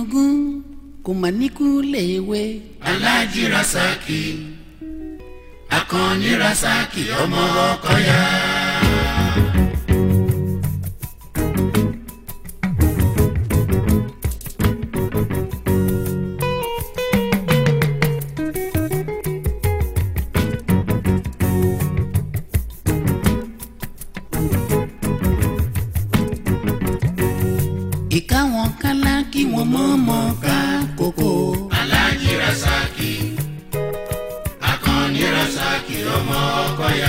gúnugún kò mà níkú léwe. aláàjì rasaki akànní rasaki ọmọ ọkọyà. ìka wọn kálá kí wọn mọ́ mọ́ ká kókó. aláàjì rasaki akànní rasaki ọmọ ọkọyà.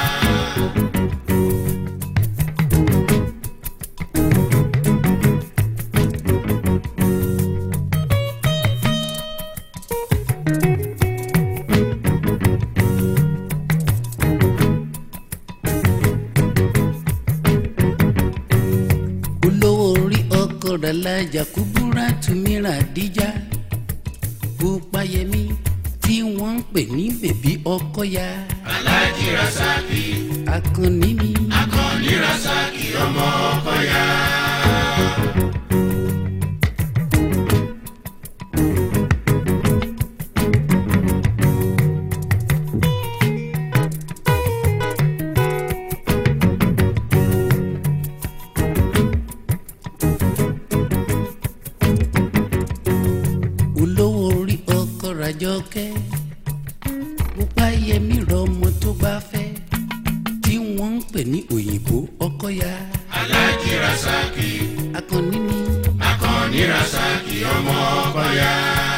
olówó orí ọkọ rẹ̀ lájà kúbúrà túmírà díjà Bùpáyẹmí tí wọ́n ń pè ní bèbí ọkọ̀yà aláàjì rasaki akànnì ni. akànní rasaki ọmọ ọkọyà. olówó orí ọkọ ràjọkẹ́ Bùpáyẹmí rọmọ tó bá fẹ́ tí wọ́n ń pè ní òyìnbó ọkọ̀yà aláàjì rasaki akànnì ni. akànní rasaki ọmọ ọkọyà.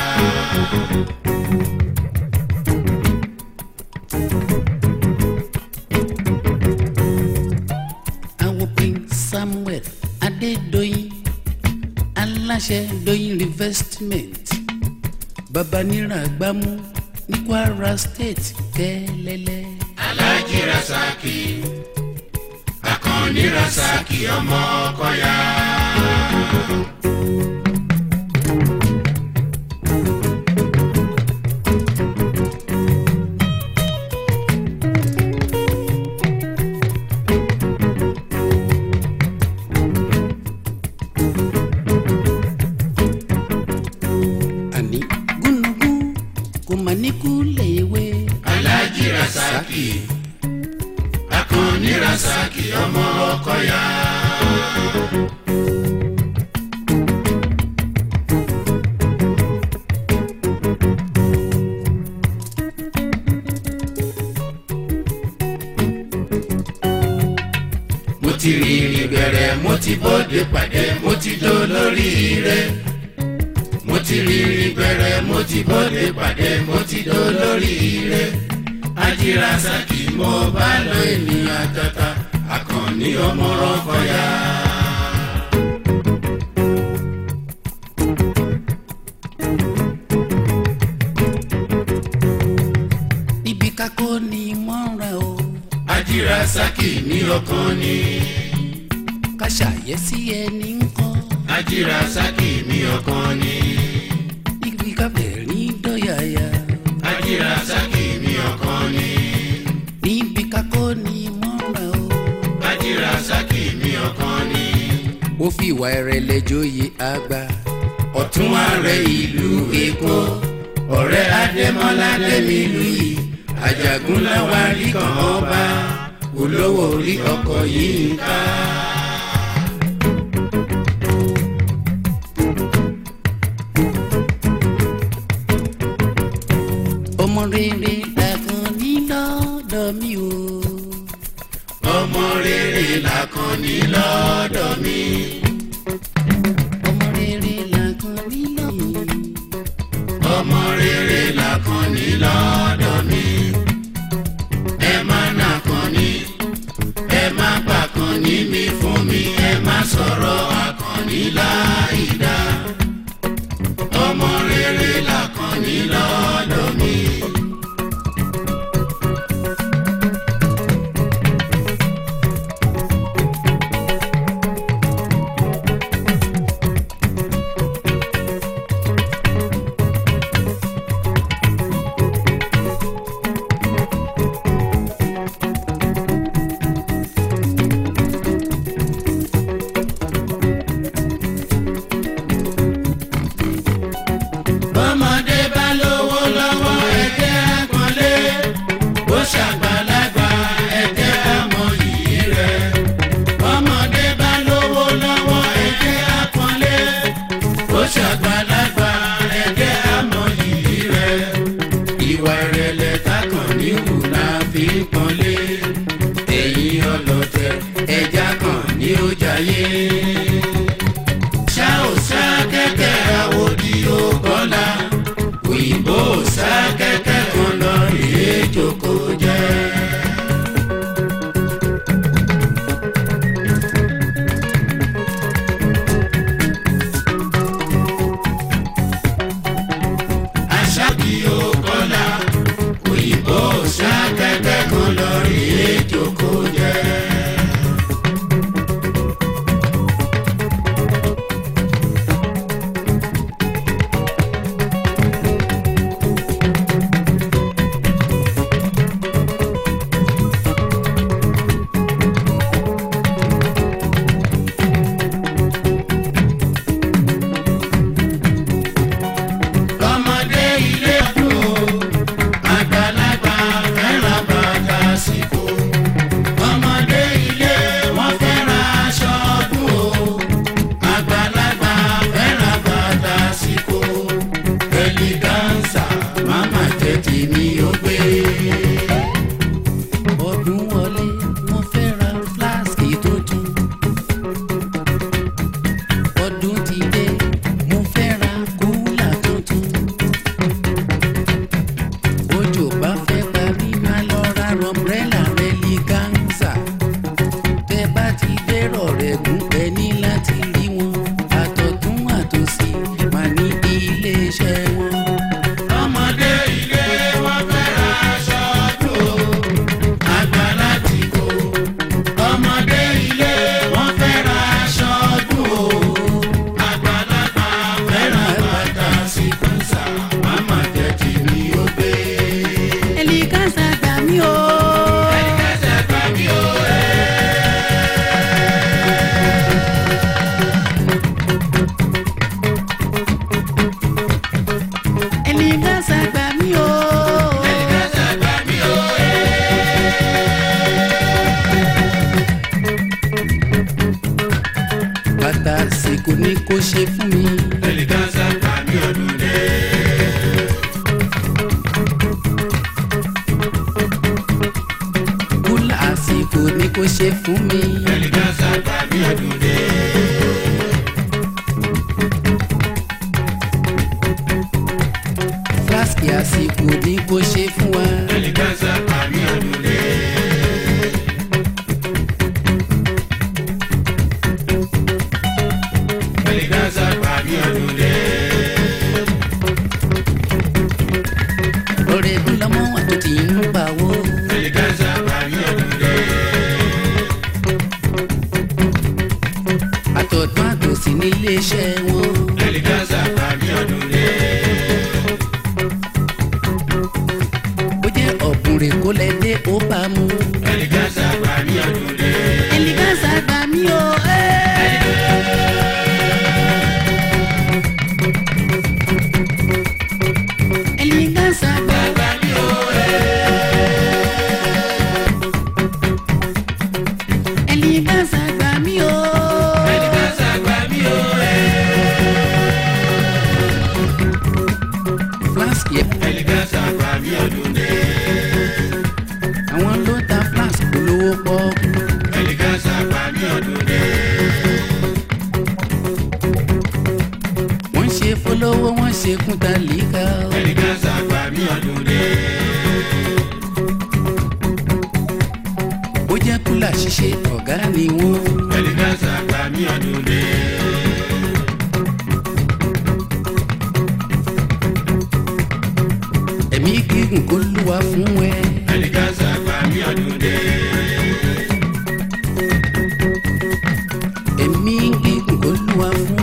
àwọn prince samuel adédọyìn aláṣẹ dọyìn reinvestment babanira gbámú ní kwara state kẹlẹlẹ. aláàjì rasaki akànní rasaki ọmọ ọkọyà. àní gúnugún kò mà ní kú léwe. aláàjì rasaki akànní rasaki ọmọ ọkọyà. mo ti rìnrìn bẹ̀rẹ̀ mo ti bọ́dé pàdé mo ti dó lórí rẹ̀ mo ti rìnrìn bẹ̀rẹ̀ mo ti bọ́dé pàdé mo ti dó lórí rẹ̀ ajírasaki mo bá lọ ènìyàn tata akànní ọmọ rọ́kọ̀yà. ibi kakó ni mọ́ra o ajírasaki ní ọkàn ni ká ṣàyẹ́sí ẹni ń kọ́ ajírasaki ní ọkàn ni ibi kábẹ̀rín dọ́yàyà ajírasaki ní ọkàn ni níbi kakó ni mọ́ra o. ajírasaki ní ọkàn ni ó fi ìwà ìrẹ̀lẹ̀ joyè àgbà. ọ̀tún ààrẹ ìlú èkó ọ̀rẹ́ adémọ́lá lẹ́mìlú yìí àjàgún láwárí kan ọba olówó orí ọkọ̀ yìí ń ká. ọmọ rere làkàn ní lọ́dọ̀ mi o. ọmọ rere làkànní lọ́dọ̀ mi ọmọ rere làkàn ní lọ́dọ̀ mi. ọmọ rere làkànní lọ́dọ̀ mi ẹ má nàkànní ẹ má pàkànní mi fún mi ẹ má sọ̀rọ̀ àkànní láìda ọmọ rere làkànní lọ́dọ̀ mi. láyé. ṣá ò sá kẹ́kẹ́ àwòdì ó kọ́lá òyìnbó ò sá kẹ́kẹ́ kan lọ rèé jókòó jẹ́. aṣáàbí ó kọ́lá òyìnbó ò sá kẹ́kẹ́ kan lọ rèé jókòó jẹ́. ọmọdé ilé ọdún o àgbàlagbà fẹ́ràn bàtà síkò ọmọdé ilé wọn fẹ́ràn aṣọ ọdún o àgbàlagbà fẹ́ràn bàtà síkò ẹlígánsà máma jẹ́ tèmi ó gbé. ọdún wọlé mo fẹ́ ra fúláṣí tuntun. ọdún ti dé mo fẹ́ ra kúlà tuntun. òjò bá fẹ́ pa mí máa lọ ra rọmbrẹ́là rẹ́lígánsà. tẹ́ bá ti dérò rẹ̀ gún ẹ ní láti rí wọn. àtọ̀tún àtòsí máa ní iléeṣẹ́ wọn. ọmọdé ilé wọn fẹ́ràn aṣọ ọdún o àgbàlá ti kó ọmọdé ilé wọn fẹ́ràn aṣọ ọdún o àgbàlagbà fẹ́ràn bàtà síkúnsà máma jẹ́ kí mi ó gbé. ẹlígánsà gbà mí o. ẹsẹ̀ gbà mí ó ẹ̀. ẹlígánsà gbà mí o. ẹsẹ̀ gbà mí ó ẹ̀. bàtà àsìkò ni kò ṣe fún mi. ẹlẹ́gàsà gbà mí ọdún dé. kúlà àsìkò ni kò ṣe fún mi. ẹlẹ́gàsà gbà mí ọdún dé. fúláṣí àsìkò ni kò ṣe fún wa. ẹlẹ́gàsà gbà mí ọdún dé. ẹlẹ́gàsà gbà mí ọdún dé. ọ̀rẹ́ ẹ̀dùn lọ́mọ wà tó ti ń pa owó. ẹlẹ́gàsà gbà mí ọdún dé. àtọ̀tún àtòsí ní iléeṣẹ́ wọn. ẹlẹ́gàsà gbà mí ọdún dé. bó jẹ́ ọ̀bùnrẹ̀ kó lẹ dé ó bá mu. ẹlẹ́gàsà gbà mí ọdún dé. ẹlígánsà gbà mí o. ẹlígánsà gbà gbà mí ó ẹlígánsà gbà mí o. ẹlẹ́gàsà gbà mí ó fúláṣí ẹlẹ́gàsà gbà mí ọdún dé. àwọn ló ta fúláṣí olówó pọ́ọ́kú. ẹlẹ́gàsà gbà mí ọdún dé. wọ́n ṣe fọlọ́wọ́ wọ́n ṣe kúta líka. ẹlẹ́gàsà gbà mí ọdún dé. ó jẹ́ kúlà ṣíṣe ọ̀gá ni wọ́n. ẹlẹ́gàsà gbà mí ọdún dé. ẹ̀mí gígùn kó lúwa fún ẹ. ẹlẹ́gàsà gbà mí ọdún dé. ẹ̀mí gígùn kó lúwa fún